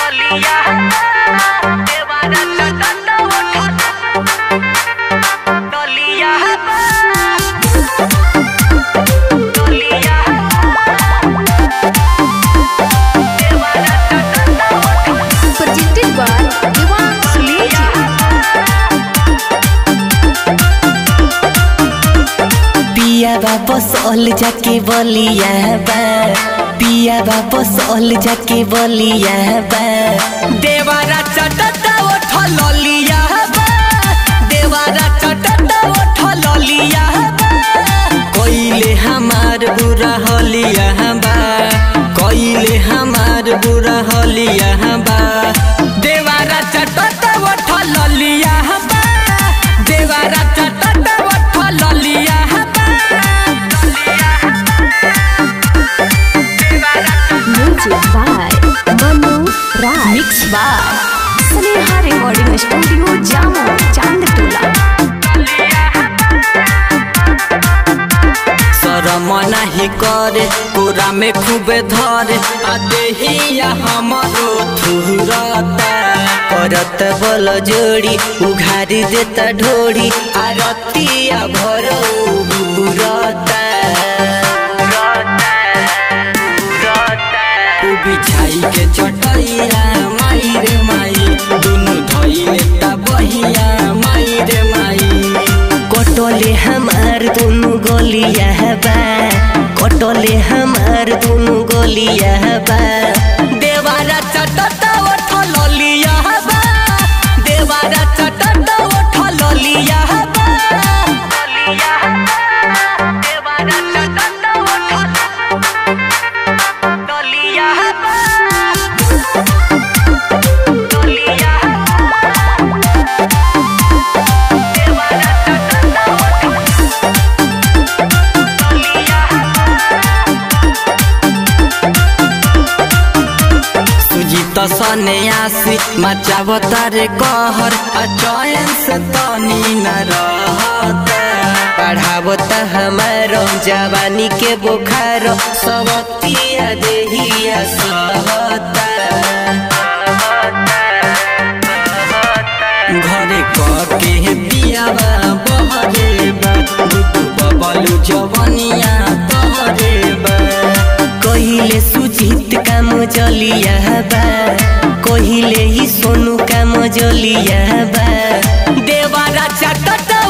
डलिया देवारा चटत उठत डलिया डलिया देवारा चटत उठत presented by Diwan Suleja. पिया बाबा सोल जाके बोलिया बा पिया बाबा सोल जाके बोलिया बा देवारा चटता उठ ललिया बा देवारा चटता उठ ललिया बा कोइले हमार बुरा हलिया बा कोइले हमार बुरा हलिया बा देवारा चटता उठ ललिया बा देवारा चटता उठ ललिया बा Music by Manu Raj. Mixed by Sneha Recording Studio, Jammu, Chandtola. शरम नाही करे पूरा में खूबे धरे आ देहिया हमरो थुरता करत बल जोड़ी उघारी देता ढोड़ी आ रतिया भरो बुरता उ बिछाई के चटैया माई रे माई दुनु धइले ता बहिया माई रे माई कटले हमार दुनु गोलिया बा कटले हमार दुनु गोलिया बा देवारा चटता उठ ललिया बा देवारा चटता उठ ललिया बा डलिया देवारा चटत उठत डलिया डलिया देवारा चटत उठत डलिया सुजीत सन्यासी मचावता रे कहर अचयन से तनी न रहता पढ़ावता हमारो जवानी के बुखार सबतिया देहिया सहता घरे कके पियावा बहरे बा गुड्डू बबलू जवनिया तहरे बा कहिले सुजीत काम जलिया बा कहिले ही सोनू काम जलिया बा देवारा चटत